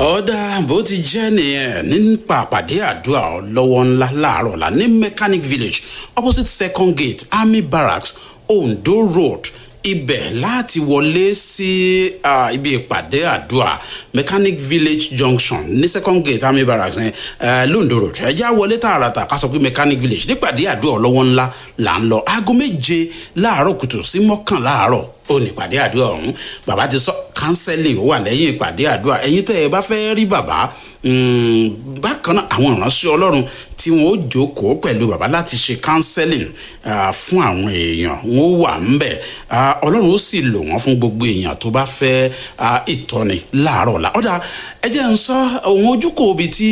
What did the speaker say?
ọ̀dà bó ti jẹ́ nìyẹn nípa àpàdé àdúrà lọ́wọ́ ńlá láàárọ̀ la ní mechanic village opposite second gate army barracks ondo road ibẹ̀ láti wọlé sí uh, ibi ìpàdé àdúrà mechanic village junction ní second gate army barracks yẹn uh, londo road ẹ já wọlé tààràtà ká sọ pé mechanic village nípàdé àdúrà ọlọ́wọ́ ńlá là ń lọ aago méje láàárọ̀ kùtù sí mọ́kàn láàárọ̀ ó ní ìpàdé àdúrà ọ̀hún bàbá ti sọ counseling ó wà lẹ́yìn ìpàdé àdúrà ẹ̀yin tẹ́ ẹ bá fẹ́ rí bàbá bákan náà àwọn ìránṣẹ́ ọlọ́run tí wọ́n ó jókòó pẹ̀lú bàbá láti ṣe counseling fún àwọn èèyàn wọ́n ó wà ńbẹ̀ ọlọ́run ó sì lò wọ́n fún gbogbo èèyàn tó bá fẹ́ ìtọ́ni láàárọ̀ la ọ̀dà ẹ jẹ́ ń sọ òun ojúkòó bíi tí